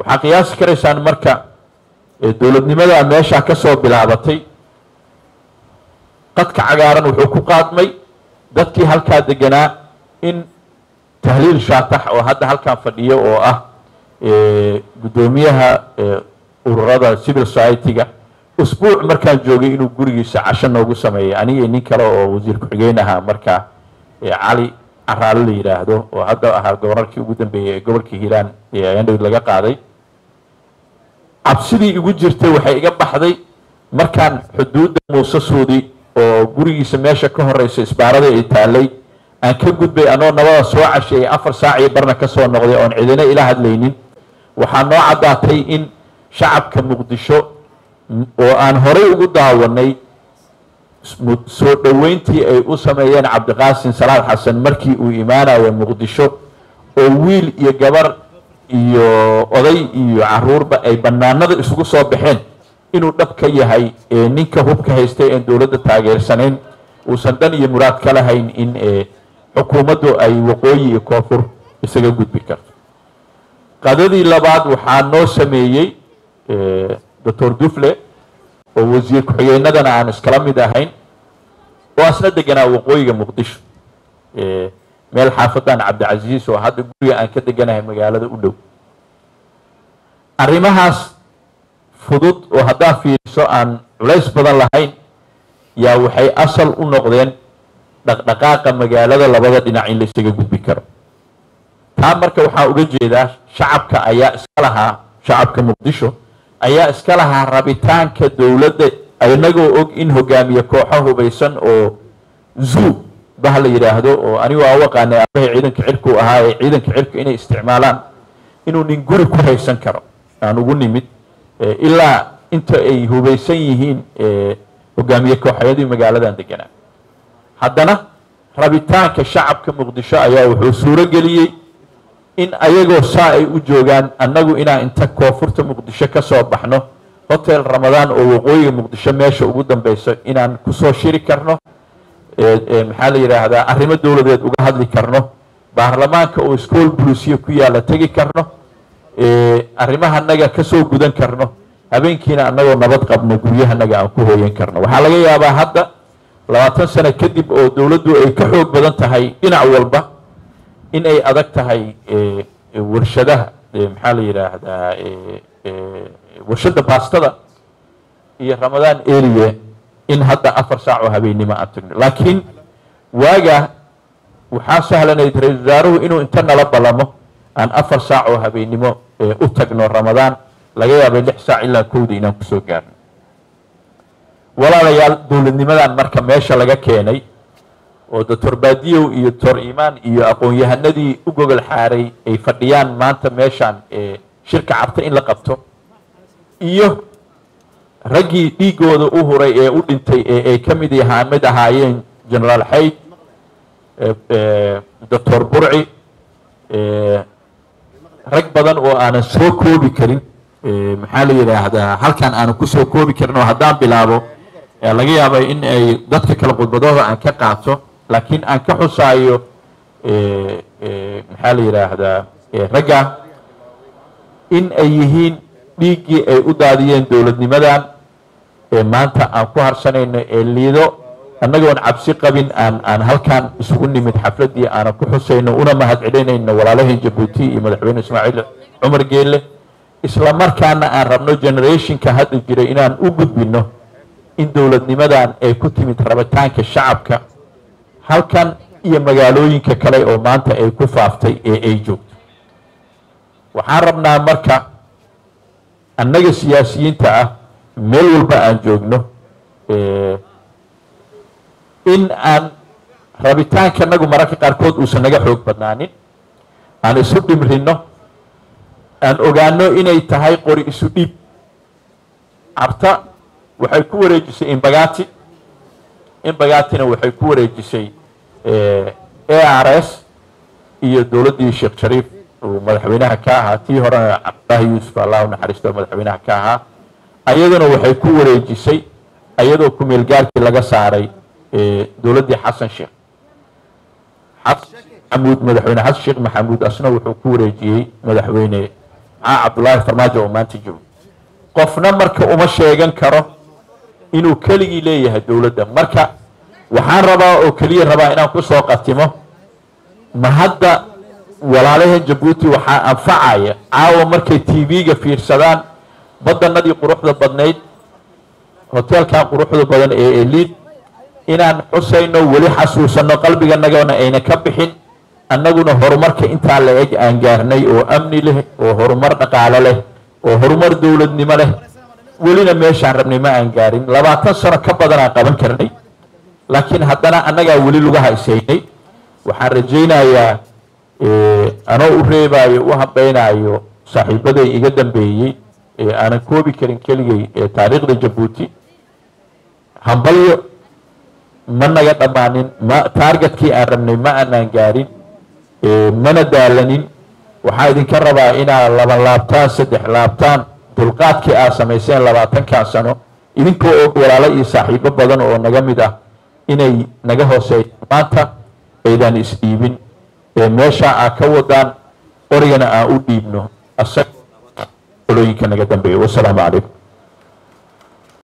waxaa qiyaasi karaysaan marka dowladnimadaa meeshaa ka soo bilaabatay qadka cagaaran wuxuu ku qaadmay dadkii halkaa deganaa in tahliil shaatax oo hadda halkan fadhiyo oo ah guddoomiyaha ururada civil society-ga usbuuc markaan joogay inuu gurigiisa casho noogu sameeyay aniga nin kale oo wasiir ku-xigeen ahaa markaa cali caraale la yidhaahdo oo hadda ahaa gobornarkii ugu dambeeyey ee gobolka hiiraan ee andhow laga qaaday cabsidii igu jirtay waxay iga baxday markaan xuduudda muuse suudi oo gurigiisa meesha ka horeysa isbaarada ay taalay aan ka gudbay anoo nabada soo casheeyay afar saac iyo barna ka soo noqday oon cidina ila hadlaynin waxaa noo caddaatay in shacabka muqdisho oo aan horay ugu daawanay soo dhoweyntii ay u sameeyeen cabdiqaasin salaad xasan markii uu imaanayo muqdisho oo wiil iyo gabar iyo oday iyo caruurba ay banaanada isugu soo baxeen inuu dhab ka yahay ninka hubka haystay een dowladda taageersanayn uusan dhan iyo muraad ka lahayn in xukuumaddu ay waqooyi iyo koonfur isaga gudbi karto qadadii labaad waxaa noo sameeyey doctor dufle oo wasiir ku-xigeenadana aan iskala mid ahayn oo asna deganaa waqooyiga muqdisho meel xaafadan cabdicasiis oo hadda guriga aan ka deganahay magaalada u dhow arrimahaas fudud oo haddaa fiiriso aan culays badan lahayn yaa waxay asal u noqdeen dhaqdhaqaaqa magaalada labada dhinac in la isaga gudbi karo taa marka waxaa uga jeedaa shacabka ayaa iska lahaa shacabka muqdisho ayaa iska lahaa rabitaanka dowladda inagoo og in hogaamiye kooxo hubaysan oo zoo bah la yidhaahdo oo anigu aa u aqaanay aabahay ciidanka cirku ahaa ee ciidanka cirka inay isticmaalaan inuu nin guri ku haysan karo aan ugu nimid ilaa inta ay hubaysan yihiin hogaamiye kooxyadii magaaladan deganaa haddana rabitaanka shacabka muqdisho ayaa wuxuu suuro geliyey in ayagoo saa ay u joogaan annagu inaan inta koonfurta muqdisho ka soo baxno hotel ramadaan oo waqooyiga muqdisho meesha ugu dambeyso inaan kusoo shiri karno maxaa la yidhaahdaa arrimo dowladeed uga hadli karno baarlamaanka oo school bulisiya ku yaalla tegi karno arrimahanaga kasoo gudan karno habeenkiina annagoo nabad qabno guryahanaga aan ku hooyan karno waxaa laga yaabaa hadda labaatan sano kadib oo dowladdu ay ka xoog badan tahay dhinac walba in ay adag tahay warshadaha maxaa la yidhaahdaa warshadda baastada iyo ramadaan eliye in hadda afar saac oo habeennimo aan tagno laakiin waagaa waxaa sahlanayd ra-isul wasaaruhu inuu inta nala ballamo aan afar saac oo habeennimo u tagno ramadaan laga yaabay lix saac ilaa kowda inaan kusoo gaarno walaalayaal dowladnimadan marka meesha laga keenay oo doctor baadiyow iyo doctor imaan iyo aqoon-yahanadii u gogol xaaray ay fadhiyaan maanta meeshaan shirka cabta in la qabto iyo raggii dhiigooda u huray ee u dhintay ee ay ka mid yahaa mid ahaayeen generaal xayd doctor burci rag badan oo aanan soo koobi karin maxaa la yidhaahdaa halkan aanan kusoo koobi karin oo haddaan bilaabo laga yaabay in ay dadka kale khudbadooda aan ka qaato laakiin aan ka xusaayo maxaa la yidhaahdaa ragga in ay yihiin dhiiggii ay u daadiyeen dowladnimadan ee maanta aan ku harsanayno ee liido annagoon cabsi qabin aan aan halkan isugu nimid xafladdii aanan ku xusayno una mahadcelinayno walaalahii jabuuti iyo madaxweyne ismaaciil cumar geelle isla markaana aan rabno generationka hadda jira inaan u gudbino in dowladnimadan ay ku timid rabitaanka shacabka halkan iyo magaalooyinka kale oo maanta ay ku faaftay ee ay joogto waxaan rabnaa marka annaga siyaasiyiinta ah meel walba aan joogno in aan rabitaanka nagu mararka qaarkood uusan naga xoog badnaanin aan isu dhimrino aan ogaano inay tahay qori isu dhiib cabta waxay ku wareejisay imbagati imbagatina waxay ku wareejisay a r s iyo dowladdii sheekh shariif uu madaxweynaha ka ahaa tii horena cabdilaahi yuusuf allah u naxariisto madaxweynaha ka ahaa ayaduna waxay ku wareejisay ayadoo ku-meel gaarkii laga saaray dowladdii xasan sheekh xamuud madaxweyne xasan sheekh maxamuud asna wuxuu ku wareejiyey madaxweyne maxaa cabdullaahi farmaajo oo maanta joogo qofna marka uma sheegan karo inuu keligii leeyahay dowladda marka waxaan rabaa oo keliya rabaa inaan ku soo qatimo ma hadda walaalaheen jabuuti waxaa anfacaya caawa markay t v-ga fiirsadaan badanadii quruxda badnayd hoteelkan quruxda badan ee eliid inaan xusayno weli xasuusanno qalbiganagana ayna ka bixin annaguna horumarka intaa la eg aan gaarnay oo amni leh oo horumar dhaqaale leh oo horumar dowladnimo leh welina meeshaan rabnay ma aan gaarin labaatan sano ka badan aan qaban karnay laakiin haddana annagaa weli lugaha ishaynay waxaan rajaynayaa anoo u reebaayo u hambaynaayo saaxiibaday iga dambeeyey ee aanan koobi karin keligay ee taariikhda jabuuti hambalyo ma naga dhammaanin ma taargetkii aan rabnay ma aanaan gaarin mana daalanin waxaa idinka rabaa inaad laba laabtaan saddex laabtaan dulqaadkii aad samayseen labaatankan sano idinkoo og walaalo iyo saaxiibo badan oo naga mid ah inay naga hooseeyaan maanta aydan isdhiibin ee meesha aad ka wadaan origana aan u dhiibno asaga olooyinka naga dambeeya wasalaamu calaykum